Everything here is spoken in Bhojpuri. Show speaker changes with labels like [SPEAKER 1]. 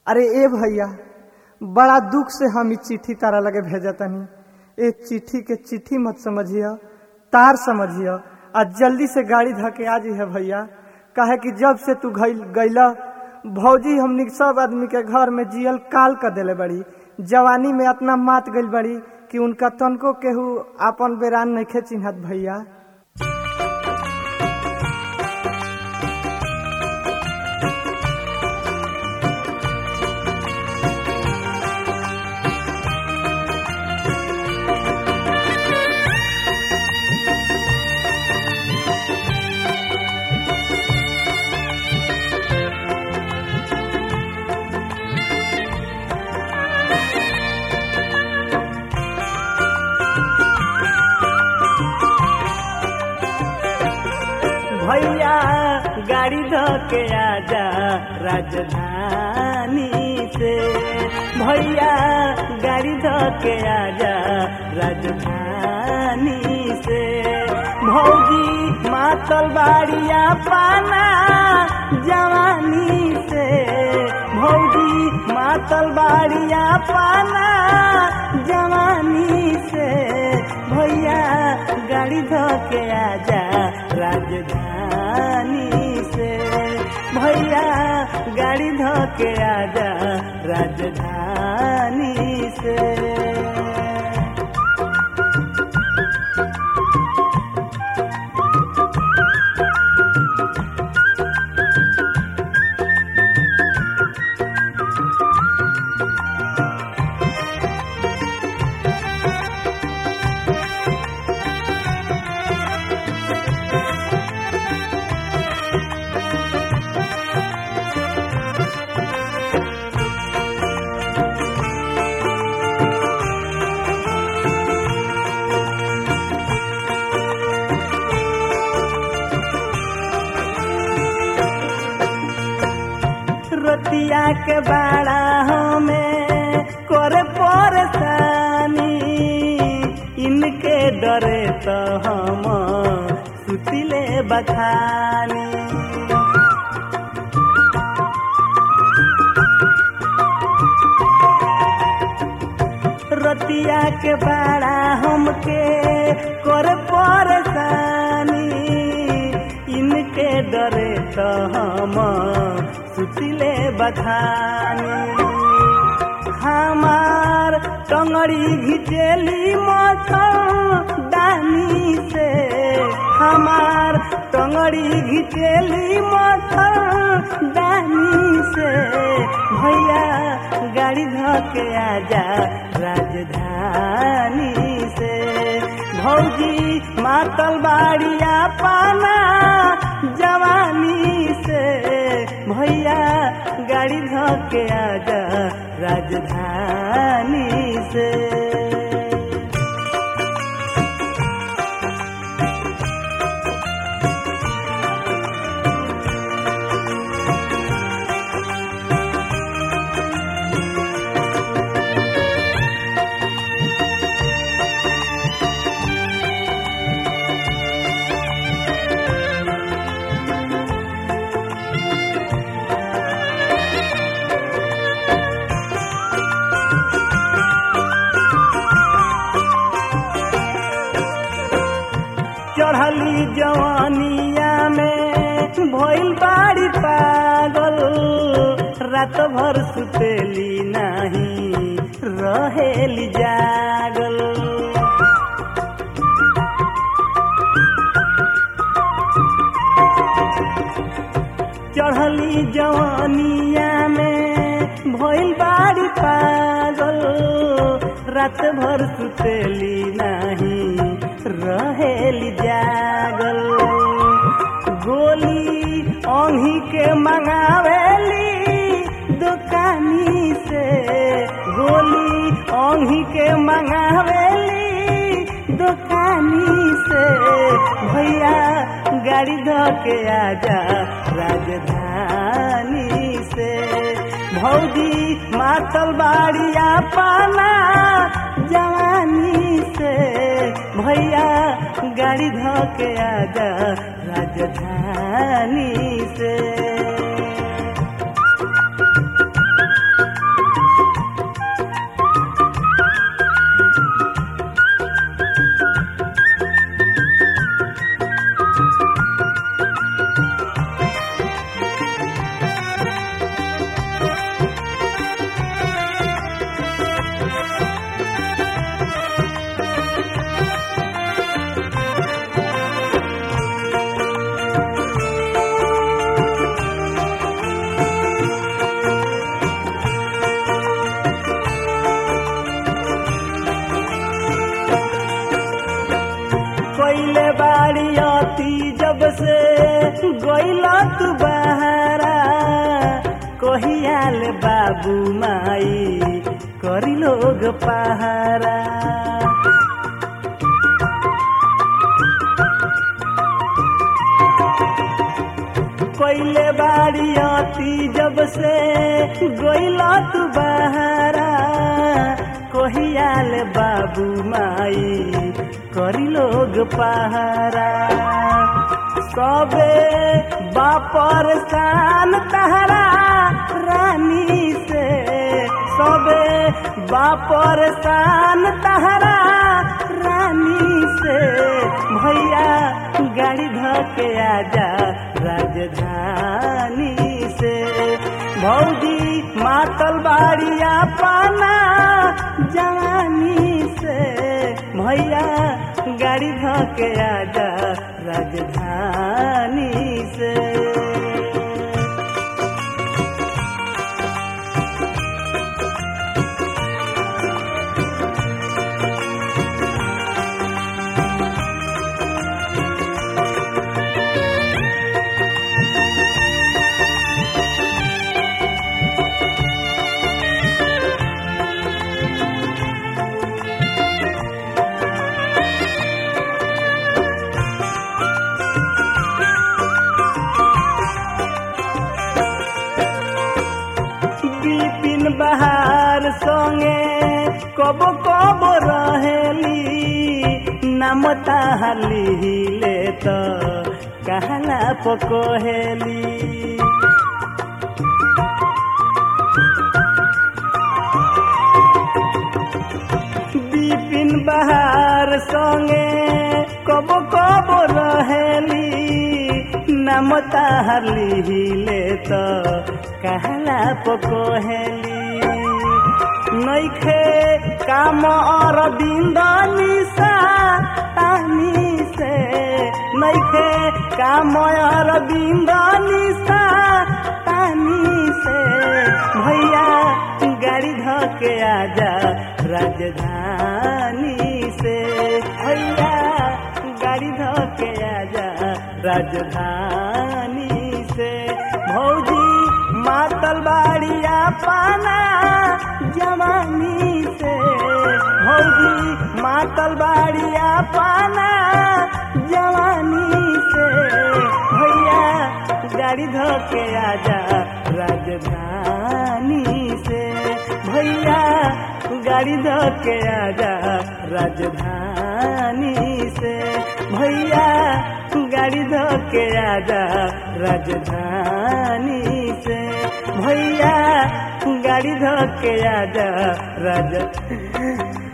[SPEAKER 1] अरे ए भैया बड़ा दुख से हम ई चिट्ठी तारा लगे भेजतनी ए चिट्ठी के चिट्ठी मत समझिए तार समझिए आ जल्दी से गाड़ी धके आ जी है भैया काहे कि जब से तू गईला भौजी हमनी सब आदमी के घर में जियल काल कर देले बड़ी जवानी में इतना मात गइल बड़ी कि उनका तनको केहू आपन बेरान नइखे चिन्हत भैया
[SPEAKER 2] भैया गाड़ी धके आजा राजधानी से भैया गाड़ी धके आजा राजधानी से भौजी मातल बाड़िया पाना जवानी से भौजी मातल बाड़िया पाना जवानी से भैया गाड़ी धके आजा राजधानी से भैया गाड़ी धके आजा राजधानी से रतिया के बाड़ा हमें करे परेशानी इनके डरे तो हम सुतिले बखानी रतिया के बाड़ा हमके करे परेशानी इनके डरे तो हम सुतिले बखानी हमार टंगड़ी घिचेली दानी से हमार टंगड़ी घिचेली दानी से भैया गाड़ी धके आजा राजधानी से भौजी मातल बाड़िया पाना जवानी से भैया गाड़ी धके आजा राजधानी से चढ़ली जवानिया में भइल बाड़ी पागल रात भर सुतेली नाही रहेली जागल चढ़ली जवानिया में भइल बाड़ी पागल रात भर सुतेली नाही रहेली जागल गोली ओंही के मंगावेली दुकानी से गोली ओंही के मंगावेली दुकानी से भैया गाड़ी धके आजा राजधानी से भौजी मातल बाड़िया पाना जवानी से भैया गाड़ी धके आजा राजधानी से गइला तू बहारा कहियाल बाबू माई करी लोग पहारा कोइले बाड़ी आती जब से गइला तू बहारा कोहियाल बाबू माई करी लोग पहारा सबे बापर सान तहरा रानी से सबे बापर सान तहरा रानी से भैया गाड़ी धके आजा राजधानी से भौजी मातल बाड़िया पाना जवानी से भैया गाड़ी धके आजा राजधानी से बिपिन बहार संगे कब कब रहेली नाम ताहली ले तो कहला पकोहेली बिपिन बहार संगे कब कब रहेली नाम ताहली ले तो कहला पकोहेली नैखे काम और बिंदनिसा तानी से नैखे काम और बिंदनिसा तानी से भैया गाड़ी धके आजा राजधानी से भैया गाड़ी धके आजा राजधानी से भौजी मातल बाड़िया पाना जवानी से भौजी मातल बाड़िया पाना जवानी से भैया गाड़ी धके आजा राजधानी से भैया गाड़ी धके आजा राजधानी से भैया गाड़ी धके आजा राजधानी से भैया गाड़ी धके आजा राज